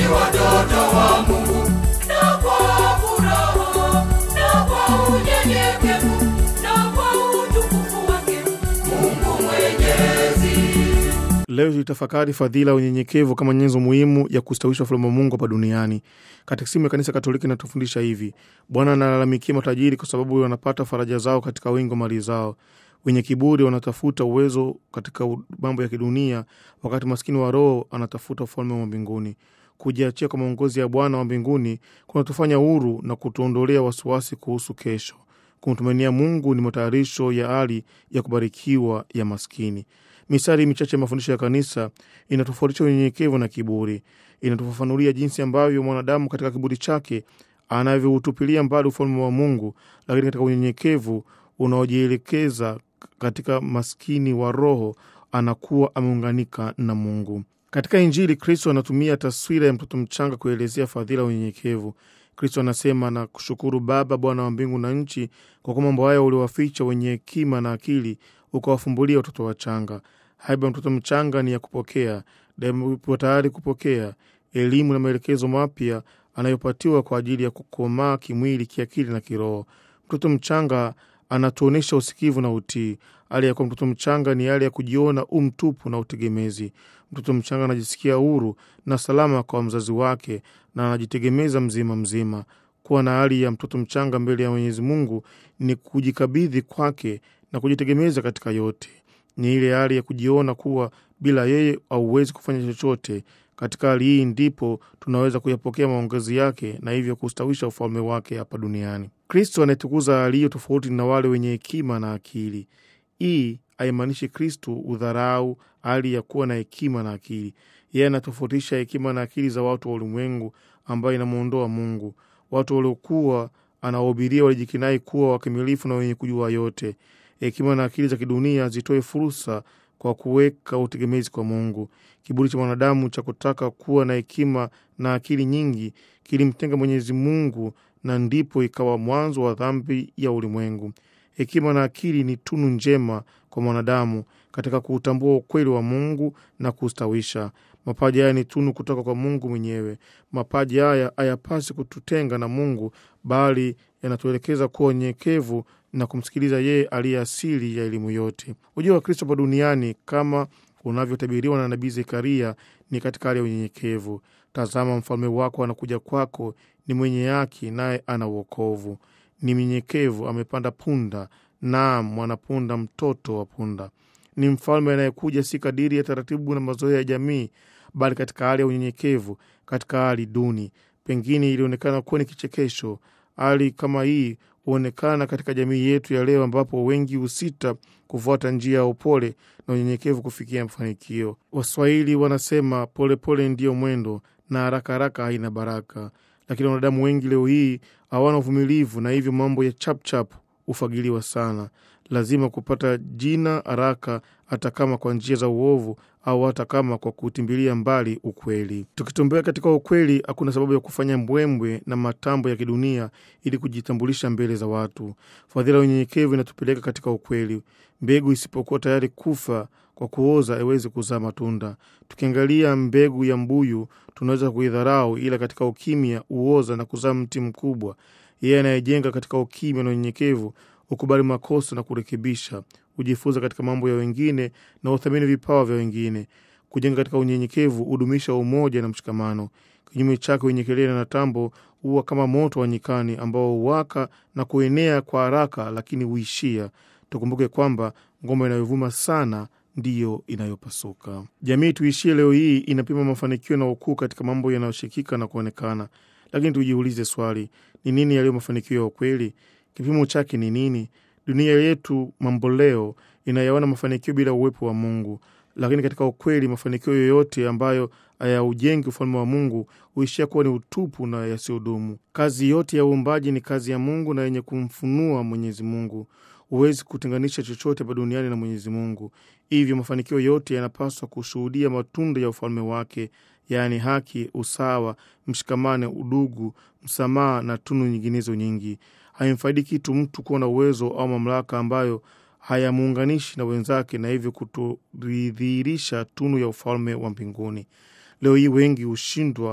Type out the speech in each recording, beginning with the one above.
watoto wa Mungu, na kwa furaha na kwa unyenyekevu na kwa utukufu wake Mungu Mwenyezi. Leo tulitafakari fadhila ya unyenyekevu kama nyenzo muhimu ya kustawisha ufalme wa Mungu hapa duniani. Katekisimu ya Kanisa Katoliki inatufundisha hivi: Bwana analalamikia matajiri kwa sababu wanapata faraja zao katika wingi wa mali zao. Wenye kiburi wanatafuta uwezo katika mambo ya kidunia, wakati maskini wa roho anatafuta ufalme wa mbinguni. Kujiachia kwa maongozi ya Bwana wa mbinguni kunatufanya huru na kutuondolea wasiwasi kuhusu kesho. Kumtumainia Mungu ni matayarisho ya hali ya kubarikiwa ya maskini. Mistari michache ya mafundisho ya kanisa inatofautisha unyenyekevu na kiburi. Inatufafanulia jinsi ambavyo mwanadamu katika kiburi chake anavyoutupilia mbali ufalme wa Mungu, lakini katika unyenyekevu unaojielekeza katika maskini wa roho anakuwa ameunganika na Mungu. Katika Injili, Kristo anatumia taswira ya mtoto mchanga kuelezea fadhila ya unyenyekevu. Kristo anasema na kushukuru Baba, Bwana wa mbingu na nchi, kwa kuwa mambo haya uliwaficha wenye hekima na akili, ukawafumbulia watoto wachanga. Haiba ya mtoto mchanga ni ya kupokea, daima yupo tayari kupokea elimu na maelekezo mapya anayopatiwa kwa ajili ya kukomaa kimwili, kiakili na kiroho. Mtoto mchanga anatuonyesha usikivu na utii. Hali ya kuwa mtoto mchanga ni hali ya kujiona umtupu na utegemezi. Mtoto mchanga anajisikia huru na salama kwa mzazi wake na anajitegemeza mzima mzima. Kuwa na hali ya mtoto mchanga mbele ya Mwenyezi Mungu ni kujikabidhi kwake na kujitegemeza katika yote. Ni ile hali ya kujiona kuwa bila yeye hauwezi kufanya chochote. Katika hali hii ndipo tunaweza kuyapokea maongezi yake na hivyo kustawisha ufalme wake hapa duniani. Kristo anayetukuza hali hiyo tofauti na wale wenye hekima na akili. Hii haimaanishi Kristo udharau hali ya kuwa na hekima na akili. Yeye anatofautisha hekima na akili za watu wa ulimwengu, ambayo inamwondoa Mungu. Watu waliokuwa anawahubiria walijikinai kuwa wakamilifu na wenye kujua yote. Hekima na akili za kidunia zitoe fursa kwa kuweka utegemezi kwa Mungu. Kiburi cha mwanadamu cha kutaka kuwa na hekima na akili nyingi kilimtenga Mwenyezi Mungu, na ndipo ikawa mwanzo wa dhambi ya ulimwengu. Hekima na akili ni tunu njema kwa mwanadamu katika kuutambua ukweli wa Mungu na kustawisha. Mapaji haya ni tunu kutoka kwa Mungu mwenyewe. Mapaji haya hayapasi kututenga na Mungu, bali yanatuelekeza kuwa unyenyekevu na kumsikiliza yeye aliye asili ya elimu yote. Ujio wa Kristo hapa duniani kama unavyotabiriwa na nabii Zekaria ni katika hali ya unyenyekevu. Tazama, mfalme wako anakuja kwako, ni mwenye haki, naye ana uokovu, ni mnyenyekevu, amepanda punda, naam, mwanapunda, mtoto wa punda. Ni mfalme anayekuja si kadiri ya taratibu na mazoea ya jamii, bali katika hali ya unyenyekevu, katika hali duni. Pengine ilionekana kuwa ni kichekesho. Hali kama hii huonekana katika jamii yetu ya leo, ambapo wengi husita kufuata njia ya upole na unyenyekevu kufikia mafanikio. Waswahili wanasema polepole ndiyo mwendo na haraka haraka haina baraka, lakini wanadamu wengi leo hii hawana uvumilivu, na hivyo mambo ya chapchap hufagiliwa sana. Lazima kupata jina haraka, hata kama kwa njia za uovu au hata kama kwa kutimbilia mbali ukweli. Tukitembea katika ukweli, hakuna sababu ya kufanya mbwembwe na matambo ya kidunia ili kujitambulisha mbele za watu. Fadhila ya unyenyekevu inatupeleka katika ukweli. Mbegu isipokuwa tayari kufa kwa kuoza haiwezi kuzaa matunda. Tukiangalia mbegu ya mbuyu tunaweza kuidharau, ila katika ukimya huoza na kuzaa mti mkubwa. Yeye anayejenga katika ukimya na unyenyekevu hukubali makosa na kurekebisha, hujifunza katika mambo ya wengine na huthamini vipawa vya wengine. Kujenga katika unyenyekevu hudumisha umoja na mshikamano. Kinyume chake, wenye kelele na tambo huwa kama moto wa nyikani ambao huwaka na kuenea kwa haraka, lakini huishia. Tukumbuke kwamba ngoma inayovuma sana ndiyo inayopasuka. Jamii tuishie leo hii inapima mafanikio na ukuu katika mambo yanayoshikika na kuonekana, lakini tujiulize swali: ni nini yaliyo mafanikio ya ukweli? Kipimo chake ni nini? Dunia yetu mambo leo inayaona mafanikio bila uwepo wa Mungu, lakini katika ukweli, mafanikio yoyote ambayo hayaujengi ufalme wa Mungu huishia kuwa ni utupu na yasiyodumu. Kazi yote ya uumbaji ni kazi ya Mungu na yenye kumfunua Mwenyezi Mungu. Huwezi kutenganisha chochote hapa duniani na Mwenyezi Mungu. Hivyo mafanikio yote yanapaswa kushuhudia matunda ya ufalme wake, yaani haki, usawa, mshikamano, udugu, msamaha na tunu nyinginezo nyingi. Haimfaidi kitu mtu kuwa na uwezo au mamlaka ambayo hayamuunganishi na wenzake na hivyo kutoridhihirisha tunu ya ufalme wa mbinguni. Leo hii wengi hushindwa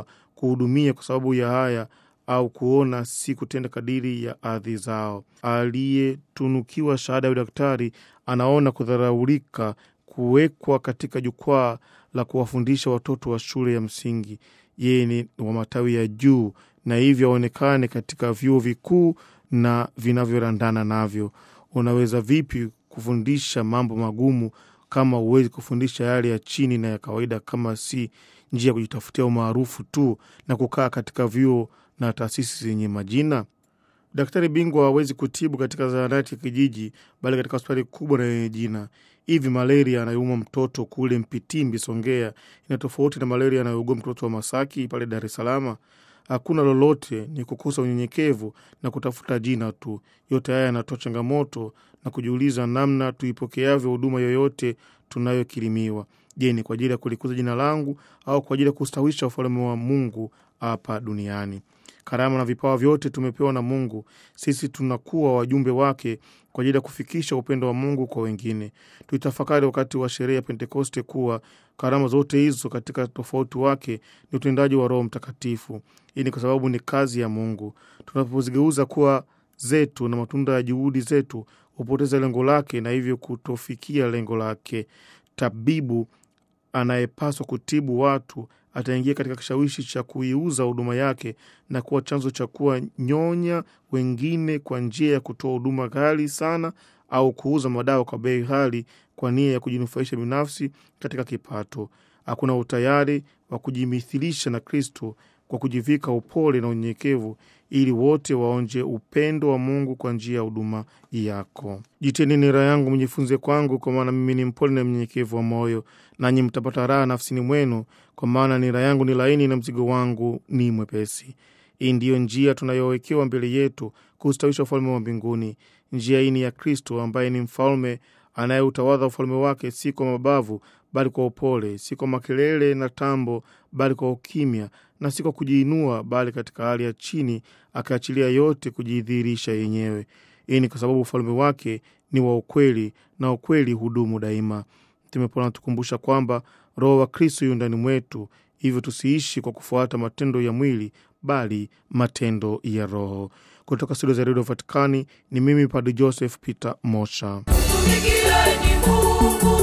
kuhudumia kwa sababu ya haya au kuona si kutenda kadiri ya ardhi zao. Aliyetunukiwa shahada ya udaktari anaona kudharaulika kuwekwa katika jukwaa la kuwafundisha watoto wa shule ya msingi. Yeye ni wa matawi ya juu na hivyo aonekane katika vyuo vikuu na vinavyorandana navyo. Unaweza vipi kufundisha mambo magumu kama huwezi kufundisha yale ya chini na ya kawaida, kama si njia ya kujitafutia umaarufu tu na kukaa katika vyuo na taasisi zenye majina? Daktari bingwa hawezi kutibu katika zahanati ya kijiji, bali katika hospitali kubwa na yenye jina. Hivi malaria anayouma mtoto kule Mpitimbi, Songea, ina tofauti na malaria anayougua mtoto wa Masaki pale Dar es Salaam? Hakuna lolote, ni kukosa unyenyekevu na kutafuta jina tu. Yote haya yanatoa changamoto na kujiuliza namna tuipokeavyo huduma yoyote tunayokirimiwa. Je, ni kwa ajili ya kulikuza jina langu au kwa ajili ya kustawisha ufalme wa Mungu hapa duniani? Karama na vipawa vyote tumepewa na Mungu. Sisi tunakuwa wajumbe wake kwa ajili ya kufikisha upendo wa Mungu kwa wengine. Tuitafakari wakati wa sherehe ya Pentekoste kuwa karama zote hizo katika tofauti wake ni utendaji wa Roho Mtakatifu. Hii ni kwa sababu ni kazi ya Mungu. Tunapozigeuza kuwa zetu na matunda ya juhudi zetu hupoteza lengo lake na hivyo kutofikia lengo lake. Tabibu anayepaswa kutibu watu ataingia katika kishawishi cha kuiuza huduma yake na kuwa chanzo cha kuwa nyonya wengine kwa njia ya kutoa huduma ghali sana au kuuza madawa kwa bei ghali kwa nia ya kujinufaisha binafsi katika kipato. Hakuna utayari wa kujimithilisha na Kristo kwa kujivika upole na unyenyekevu ili wote waonje upendo wa Mungu kwa njia ya huduma yako. Jiteni nira yangu mjifunze kwangu, kwa maana mimi ni mpole na mnyenyekevu wa moyo, nanyi mtapata raha nafsini mwenu, kwa maana nira yangu ni laini na mzigo wangu ni mwepesi. Hii ndiyo njia tunayowekewa mbele yetu kustawisha ufalme wa mbinguni. Njia hii ni ya Kristo ambaye ni mfalme anayeutawadha ufalme wake, si kwa mabavu bali kwa upole, si kwa makelele na tambo, bali kwa ukimya, na si kwa kujiinua, bali katika hali ya chini, akaachilia yote kujidhihirisha yenyewe. Hii ni kwa sababu ufalme wake ni wa ukweli, na ukweli hudumu daima. Mtume Paulo anatukumbusha kwamba Roho wa Kristo yu ndani mwetu, hivyo tusiishi kwa kufuata matendo ya mwili, bali matendo ya Roho. Kutoka studio za redio Vatikani ni mimi Padre Joseph Peter Mosha. Mtumikieni Mungu,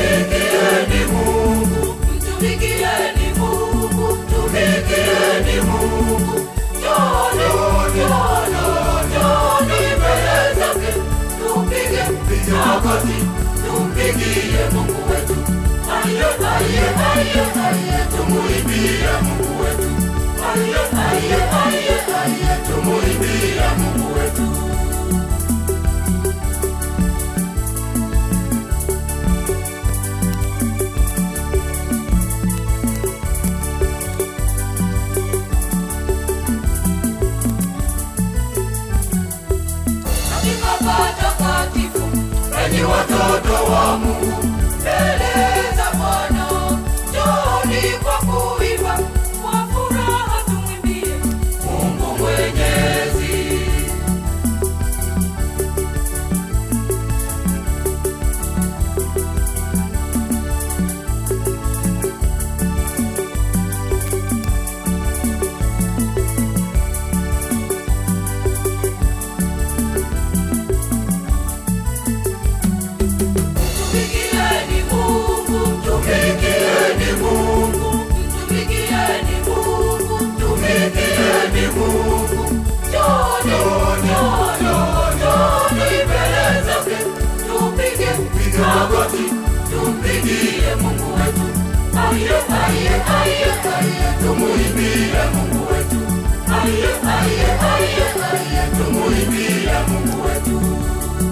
mtumikieni Mungu, mtumikieni Mungu, mtumikieni Mungu. Njooni, njooni, njooni mbele zake, tupige magoti, tumpigie Mungu wetu. Aye, aye, aye, aye, tumuimbie Mungu wetu. Aye, aye, aye, aye, tumuimbie Mungu wetu. katika patakatifu enyi watoto wa Mungu mbele za Bwana njooni kwa kuimba kwa furaha tumwimbie Mungu mwenyezi Mtumikieni Mungu, mtumikieni Mungu, mtumikieni Mungu, mtumikieni Mungu. Njooni, njooni, njooni mbele zake, tupige magoti,